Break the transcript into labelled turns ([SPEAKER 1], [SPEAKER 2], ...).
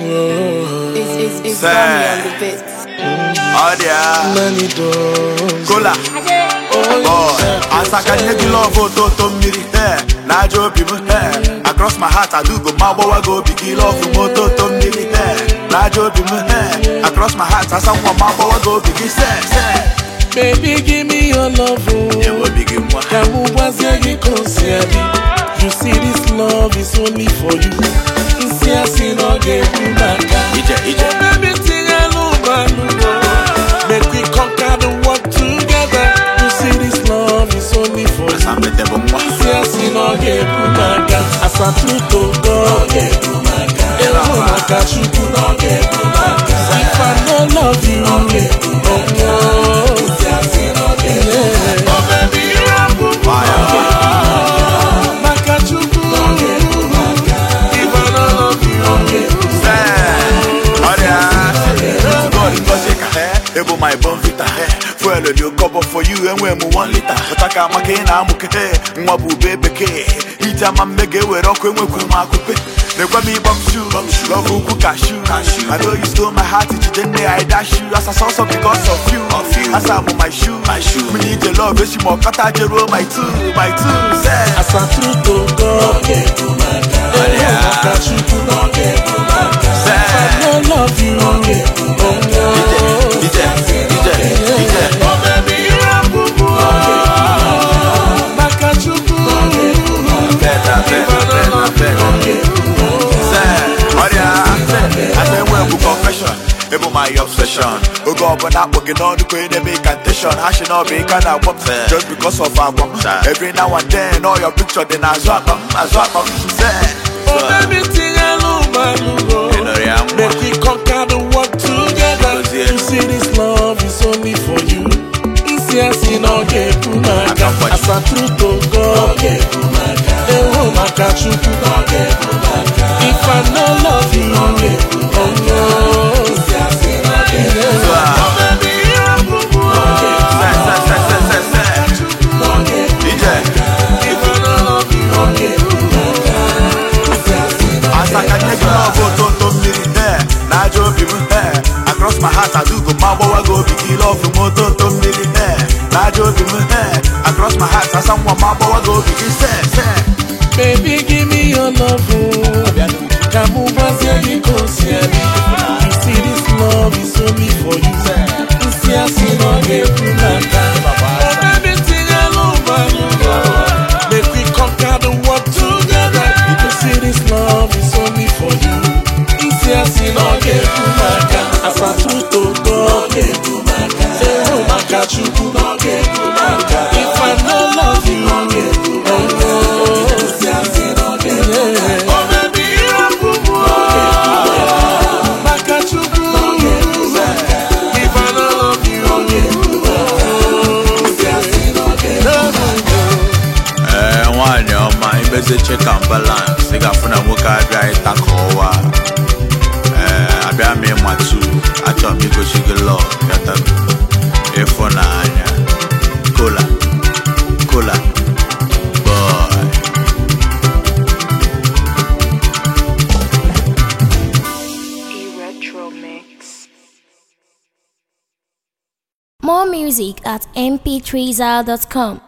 [SPEAKER 1] It's, it's, it's
[SPEAKER 2] Say.
[SPEAKER 1] Sammy on the beat.
[SPEAKER 2] Oh yeah,
[SPEAKER 3] Many doors.
[SPEAKER 2] Kola. Boy, as I can hear the love of Toto Miri, eh, na jo people, eh, across my heart I do go my boy go big love from Toto Miri, eh, na jo people, eh, across my heart I someone my boy go big say, say,
[SPEAKER 3] Baby, give me your love.
[SPEAKER 2] it
[SPEAKER 3] Oh.
[SPEAKER 2] will begin one.
[SPEAKER 3] Kamuwazie gị kosiadi You see this love is only for you Nsị asị na ọ ga-ekwu n'aka
[SPEAKER 2] Ije, ije.
[SPEAKER 3] Baby, tinye n'ụgbọelu Make we conquer the world together You see this love is only for you
[SPEAKER 2] Asa mbete bụ nwa.
[SPEAKER 3] Nsị asị na ọ ga-ekwu n'aka Asatruto go ọ ga-ekwu n'aka Ewu maka Chukwu na ọ ga-ekwu n'aka If I no love you ọ ga-ekwu n'aka Nsị asị na ọ ga-ekwu n'aka Oh baby, you are
[SPEAKER 2] Fire.
[SPEAKER 3] maka Chukwu ọ ga-ekwu n'aka If I no love you ọ ga-ekwu
[SPEAKER 2] Ebo my bon vita eh. Fuel dị okobo for you enwe m 1 liter pụta ka maka ị na-amụke eh. nwa bụ ube bekee ije ama mme ga-ewere ọkụ enwekwuru m akụpe na-ekwe m ịgba m shu lọvụ ukwu kashu I know you stole my heart ijide nne I dash you as a sauce because of you as I'm on my shoe mmiri ije love echi ma ọkọta jeruo my two my two say
[SPEAKER 3] Asatruto go ọ ga-ekwu n'aka Ewu maka Chukwu na ọ ga-ekwu n'aka
[SPEAKER 2] say
[SPEAKER 3] I no love you ọ ga-ekwu n'aka
[SPEAKER 2] ije ije ije
[SPEAKER 3] Oh baby, you are boo maka Chukwu ọ ga-ekwu n'aka
[SPEAKER 2] Better, better, better, better. asa enwe bụ confession ịbụ my obsession oge ọbụla akpọ gị n'ọnụ ka ị na-eme incantation ha shi na ọbụ ịka na-agwọ m just because of agwa m every now and then all your picture dị n'azụ akpa m azụ akpa m say
[SPEAKER 3] Oh baby, tinye n'ụgbọelu
[SPEAKER 2] Ị nụrụ ya nwa?
[SPEAKER 3] Make we conquer the world together
[SPEAKER 2] Gozie.
[SPEAKER 3] You see this love is only for you Nsị asị na ọ ga-ekwu n'aka
[SPEAKER 2] Aka mgbaji.
[SPEAKER 3] Asatruto go ọ ga-ekwu n'aka Ewu maka Chukwu na ọ ga-ekwu n'aka If I no love you ọ ga-ekwu n'aka Nsị asị na ọ ga-ekwu n'aka Oh baby, you are boo ọ ga-ekwu
[SPEAKER 2] say say say say say say
[SPEAKER 3] na ọ ga-ekwu
[SPEAKER 2] ije
[SPEAKER 3] If I no love you ọ ga-ekwu n'aka Nsị asị na ọ
[SPEAKER 2] asa ka nye gị lọbụ ototo mmiri ee na aja obi m ee across my heart adugo ma gbawa gị obi gị lọbụ m ototo mmiri ee na aja obi m ee across my heart asa nwa ma gbawa gị obi gị see see
[SPEAKER 3] Baby, give me your love. oh. Kamuwazie gị ka o si adị. You see this love is only for you. Nsị asị na ọ ga-ekwu n'aka. Oh, baby, tinye n'ụgbọelu. Make we conquer the world together. You see this love is only for you. Nsị asị na ọ ga-ekwu n'aka. Asatruto go ọ ga-ekwu n'aka. Ewu maka Chukwu na ọ ga-ekwu n'aka. If I no love you, ọ ga-ekwu n'aka. Nsị asị na ọ ga-ekwu n'aka. Oh, baby, you are boo-boo. Ọ ga-ekwu n'aka. Maka Chukwu na ọ ga-ekwu n'aka. If I no love you, ọ ga-ekwu n'aka. Nsị asị na ọ ga-ekwu n'aka.
[SPEAKER 2] ee nwaanyị ọma imezi check and balance ị ga-afụ na nwoke abịa ịta ka ọwa ee abịa m ịmatu achọrọ m igosi gị lọ yatago ịfụnanya kola kola boy
[SPEAKER 1] E-Retro Mix.
[SPEAKER 4] More music at mp3zal.com.